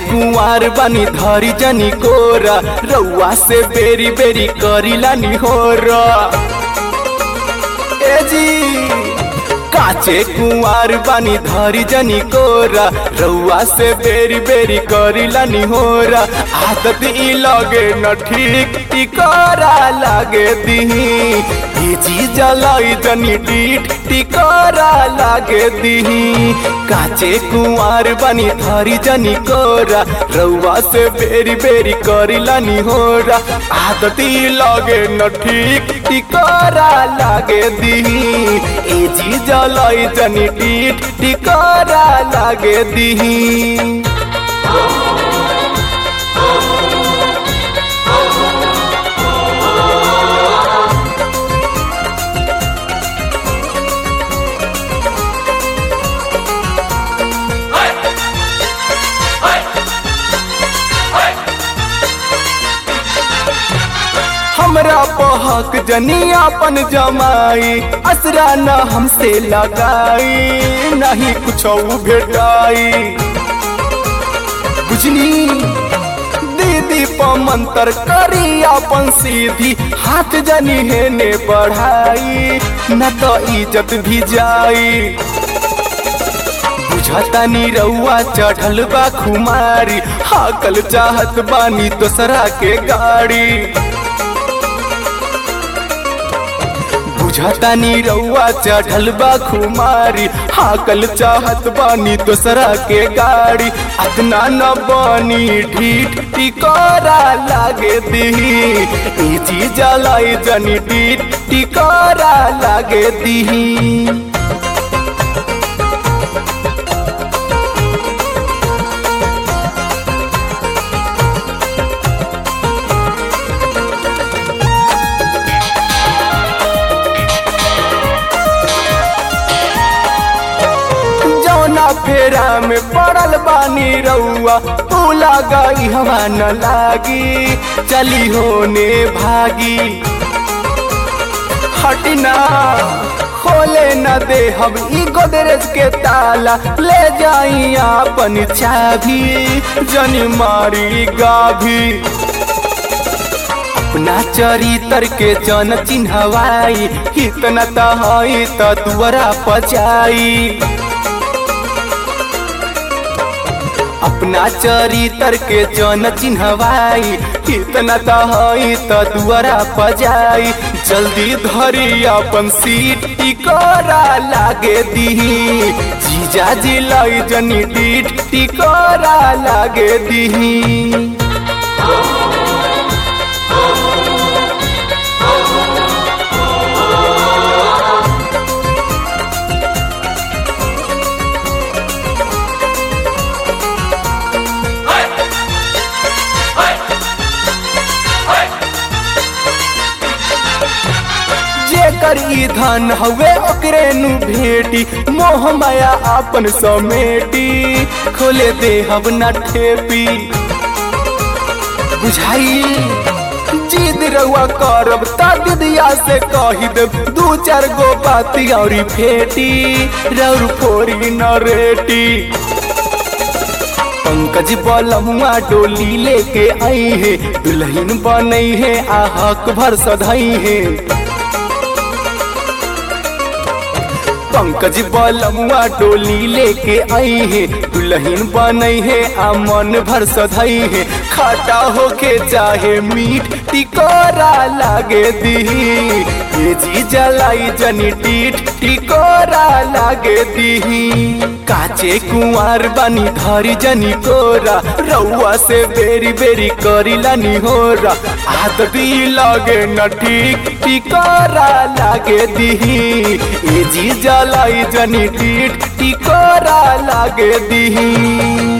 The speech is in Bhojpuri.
कुंवार बनी धरी जनी कोरा रउआ से बेरी बेरी करीला निहोरा ए जी काचे कुंवार बानी धरी जनी कोरा रउआ से बेरी बेरी करीला निहोरा आदत ई लगे न ठीक टिकोरा लागे दीही ई जी जलाई जनी डीठ टिकोरा लागे दीही काचे कुंवार बानी धरी जनी कोरा रउआ से बेरी बेरी करीला निहोरा आदत ई लगे न ठीक टिकोरा लागे दीही ए जी जलाई जनी डीठ टिकोरा लागे दीही हमरा पहक जनी अपन जमाई असरा न हमसे लगाई नहीं कुछ भेटाई बुझनी दीदी पमंतर करी अपन सीधी हाथ जनी हेने बढ़ाई न तो इज्जत भी जाई बुझतानी रउआ चढ़ल बा खुमारी हाकल चाहत बानी दोसरा के गाड़ी बुझतानी रउआ चढ़ल बा खुमारी हाकल चाहत बानी दोसरा के गाड़ी अतना न बानी ढीठ टिकोरा लागे दीही ई चीज लाई जनी ढीठ टिकोरा लागे दीही जौना फेरा में पड़ल बानी रउआ तू लगाई हवा न लागी चली होने भागी हटना खोले न दे हम ई गोदरेज के ताला ले जाई अपन चाभी जनी मारी गाभी अपना चरितर के जन चिन्हवाई इतना तहई त दुआरा पचाई अपना चरितर के जन चिन्हवाई इतना तहई त दुआरा पजाई जल्दी धरी अपन सीट टिकोरा लागे दीही जीजा जिलाई जनी डीठ टिकोरा लागे दीही जेकर ई धन हवे ओकरे नु भेटी मोह माया आपन समेटी खोले दे हब न ठेपी बुझाई जिद रउआ करब ता दिदिया से कही देब दू चार गो बाती औरी फेटी रौर फोरी न रेटी पंकज बलमुआ डोली लेके आई है दुल्हन बनई है आ हक भर सधई है पंकज बलमुआ डोली लेके आई है दुल्हन बनई है आ मन भर सधई है खाटा होके चाहे मीठ टिकोरा लागे दीही ये जी जलाई जनी टीठ टिकोरा लागे दीही काचे कुंवार बनी धरी जनी कोरा रउआ से बेरी बेरी करीला निहोरा आदत ई लगे न ठीक टिकोरा लागे दीही ए जी जलाई जनी टीठ टिकोरा लागे दीही